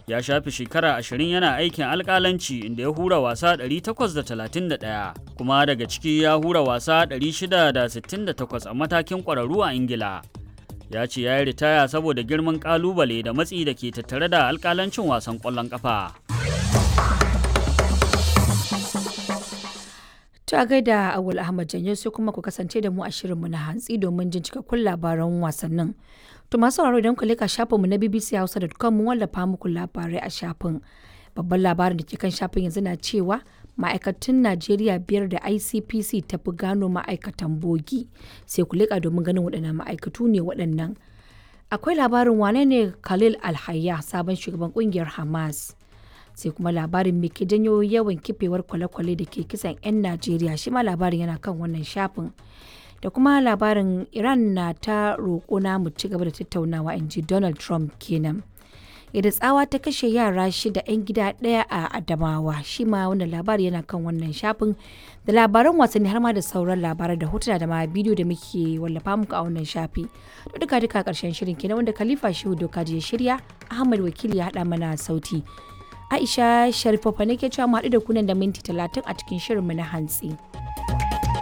ya shafi shekara ashirin yana aikin alkalanci inda ya hura wasa 831 kuma daga ciki ya hura wasa 668 a matakin ƙwararru a ingila ya ce ya yi ritaya saboda girman ƙalubale da matsi da ke tattare da alkalancin wasan ƙwallon ƙafa. Ta gaida Awul Ahmad Janyo sai kuma ku kasance da mu a shirinmu na hantsi domin jin cikakkun labaran wasannin. To masu sauraro idan ku leka shafinmu na bbchausa.com mun wallafa muku labarai a shafin. Babban labarin da ke kan shafin yanzu na cewa ma'aikatan Najeriya biyar da ICPC ta fi gano ma'aikatan bogi. Sai ku leka domin ganin waɗannan ma'aikatu ne waɗannan. Akwai labarin wane ne Khalil Alhayya sabon shugaban ƙungiyar Hamas. sai kuma labarin me ke janyo yawan kifewar kwale-kwale da ke kisan 'yan najeriya shi ma labarin yana kan wannan shafin da kuma labarin iran na ta roƙo na mu ci gaba da tattaunawa in ji donald trump kenan yadda tsawa ta kashe yara shida 'yan gida ɗaya a adamawa shi ma wannan labari yana kan wannan shafin da labaran wasanni har ma da sauran labarai da hotuna da ma bidiyo da muke wallafa muku a wannan shafi to duka duka karshen shirin kenan wanda khalifa shehu doka ya shirya ahmad wakili ya haɗa mana sauti Aisha Sharifofa ne ke cewa mu haɗu da kunan da minti talatin a cikin shirinmu na hantsi.